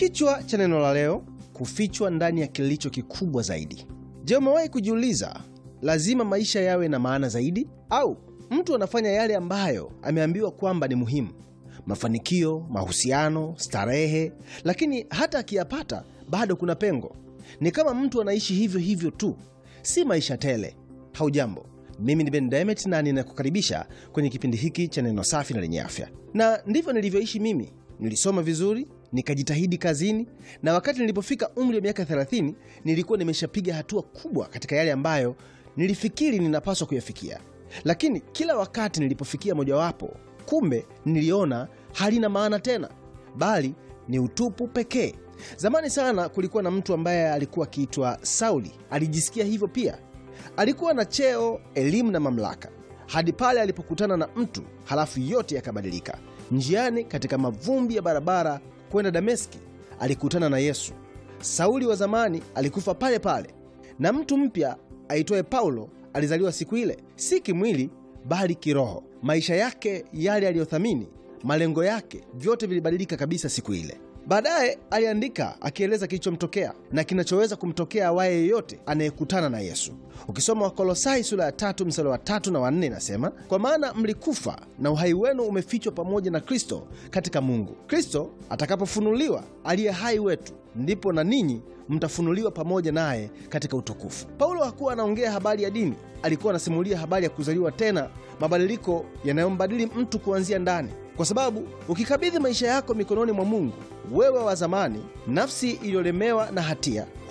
Kichwa cha neno la leo, kufichwa ndani ya kilicho kikubwa zaidi. Je, umewahi kujiuliza, lazima maisha yawe na maana zaidi? Au mtu anafanya yale ambayo ameambiwa kwamba ni muhimu, mafanikio, mahusiano, starehe, lakini hata akiyapata bado kuna pengo. Ni kama mtu anaishi hivyo hivyo tu, si maisha tele. Haujambo, mimi ni Ben Demet na ninakukaribisha kwenye kipindi hiki cha neno safi na lenye afya, na ndivyo nilivyoishi mimi. Nilisoma vizuri, nikajitahidi kazini, na wakati nilipofika umri wa miaka 30 nilikuwa nimeshapiga hatua kubwa katika yale ambayo nilifikiri ninapaswa kuyafikia. Lakini kila wakati nilipofikia mojawapo, kumbe niliona halina maana tena, bali ni utupu pekee. Zamani sana kulikuwa na mtu ambaye alikuwa akiitwa Sauli. Alijisikia hivyo pia. Alikuwa na cheo, elimu na mamlaka, hadi pale alipokutana na mtu, halafu yote yakabadilika. Njiani katika mavumbi ya barabara kwenda Dameski, alikutana na Yesu. Sauli wa zamani alikufa pale pale, na mtu mpya aitwaye Paulo alizaliwa siku ile, si kimwili bali kiroho. Maisha yake yale aliyothamini, malengo yake, vyote vilibadilika kabisa siku ile. Baadaye aliandika akieleza kilichomtokea na kinachoweza kumtokea awaye yeyote anayekutana na Yesu. Ukisoma Wakolosai sura ya tatu mstari wa tatu na wanne inasema, kwa maana mlikufa na uhai wenu umefichwa pamoja na Kristo katika Mungu. Kristo atakapofunuliwa aliye hai wetu, ndipo na ninyi mtafunuliwa pamoja naye katika utukufu. Paulo hakuwa anaongea habari ya dini, alikuwa anasimulia habari ya kuzaliwa tena, mabadiliko yanayombadili mtu kuanzia ndani kwa sababu ukikabidhi maisha yako mikononi mwa Mungu, wewe wa zamani, nafsi iliyolemewa na hatia